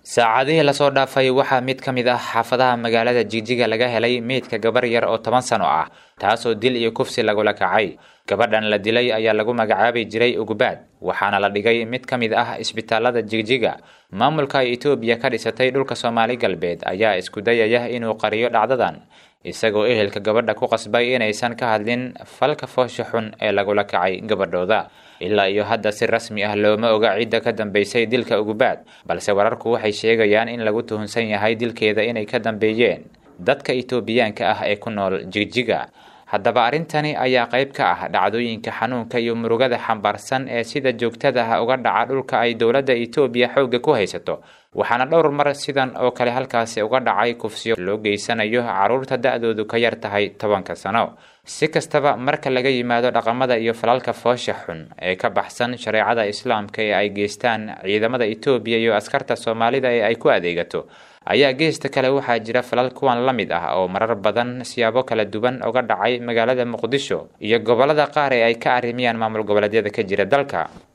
saacadihii lasoo dhaafay waxaa mid ka mid ah xaafadaha magaalada jigjiga laga helay meydka gabar yar oo toban sano ah taasoo dil iyo kufsi lagula kacay gabadhan la dilay ayaa lagu magacaabi jiray ugubaad waxaana la dhigay mid ka mid ah isbitaalada jigjiga maamulka ay etoobiya ka dhisatay dhulka soomaali galbeed ayaa isku dayaya inuu qariyo dhacdadan isagoo ehelka gabadha ku qasbay inaysan ka hadlin falka foosha xun ee lagula kacay gabadhooda ilaa iyo hadda si rasmi ah looma oga cidda ka dambeysay dilka ugubaad balse wararku waxay sheegayaan in lagu tuhunsan yahay dilkeeda inay ka dambeeyeen dadka etoobiyaanka ah ee ku nool jigjiga haddaba arrintani ayaa qayb ka ah dhacdooyinka xanuunka iyo murugada xambaarsan ee sida joogtada ah uga dhaca dhulka ay dowladda etoobiya xoogga ku haysato waxaana dhowr mar sidan oo kale halkaasi uga dhacay kufsiyo loo geysanayo carruurta da-doodu ka yar tahay tobanka sano si kastaba marka laga yimaado dhaqamada iyo falalka foosha xun ee ka baxsan shareecada islaamka ee ay geystaan ciidamada etoobiya iyo askarta soomaalida ee ay ku adeegato ayaa geesta kale waxaa jira falal kuwan la mid ah oo marar badan siyaabo kala duwan uga dhacay magaalada muqdisho iyo gobolada qaar ee ay ka arrimiyaan maamul goboleedyada ka jira dalka